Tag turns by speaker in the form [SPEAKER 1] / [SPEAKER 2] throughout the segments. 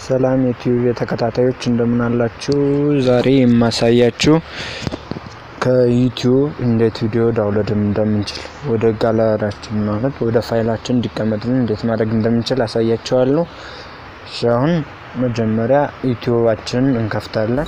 [SPEAKER 1] ሰላም ዩቲዩብ የተከታታዮች እንደምን አላችሁ? ዛሬ የማሳያችሁ ከዩቲዩብ እንዴት ቪዲዮ ዳውንሎድ እንደምንችል ወደ ጋላሪያችን ማለት ወደ ፋይላችን እንዲቀመጥልን እንዴት ማድረግ እንደምንችል አሳያችኋለሁ። እሺ አሁን መጀመሪያ ዩቲዩባችንን እንከፍታለን።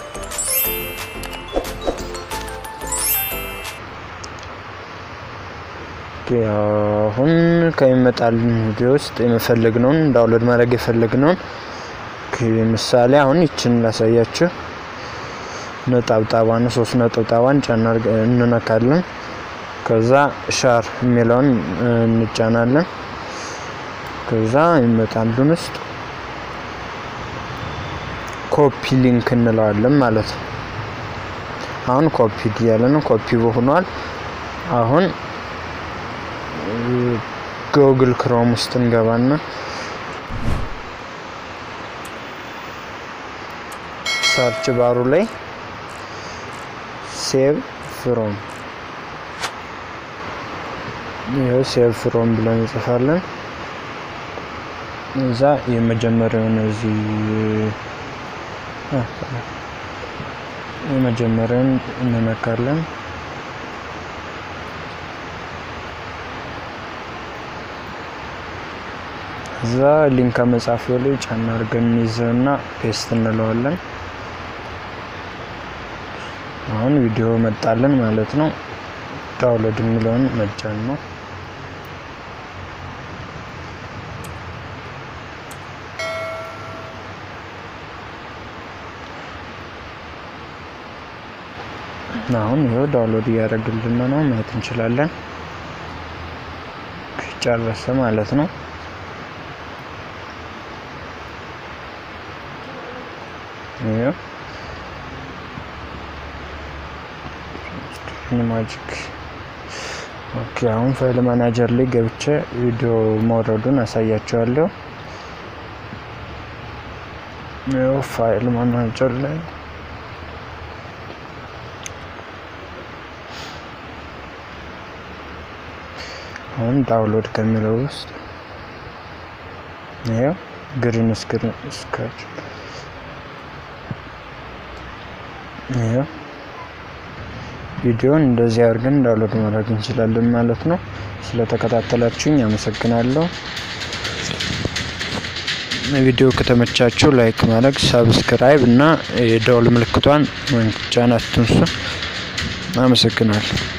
[SPEAKER 1] አሁን ከሚመጣልን ቪዲዮ ውስጥ የፈለግነውን ዳውንሎድ ማድረግ የፈለግነውን ምሳሌ አሁን ይችን ላሳያችሁ። ነጠብጣቧን ሶስት ነጠብጣቧን ጫና እንነካለን። ከዛ ሻር የሚለውን እንጫናለን። ከዛ ይመጣልን ውስጥ ኮፒ ሊንክ እንለዋለን ማለት ነው። አሁን ኮፒ እያለ ነው። ኮፒ ሆኗል። አሁን ጉግል ክሮም ውስጥ እንገባና ሰርች ባሩ ላይ ሴቭ ፍሮም ይኸው ሴቭ ፍሮም ብለን እንጽፋለን። እዛ የመጀመሪያውን እዚህ የመጀመሪያውን እንነካለን። እዛ ሊንክ መጻፊያው ላይ ጫና አድርገን እንይዘውና ፔስት እንለዋለን። አሁን ቪዲዮ መጣልን ማለት ነው። ዳውንሎድ የሚለውን መጫን ነው። አሁን ይኸው ዳውንሎድ እያደረግልን ነው ማየት እንችላለን። ጨረሰ ማለት ነው። ማጂክ ኦኬ። አሁን ፋይል ማናጀር ላይ ገብቼ ቪዲዮ መውረዱን አሳያቸዋለሁ። ይኸው ፋይል ማናጀር ላይ አሁን ዳውንሎድ ከሚለው ውስጥ ይኸው ግሪን ስክሪን ስካች ይኸው ቪዲዮን እንደዚህ አድርገን ዳውንሎድ ማድረግ እንችላለን ማለት ነው። ስለተከታተላችሁኝ አመሰግናለሁ። ቪዲዮ ከተመቻችሁ ላይክ ማድረግ፣ ሰብስክራይብ እና የደወል ምልክቷን መንጫን አትንሱ። አመሰግናለሁ።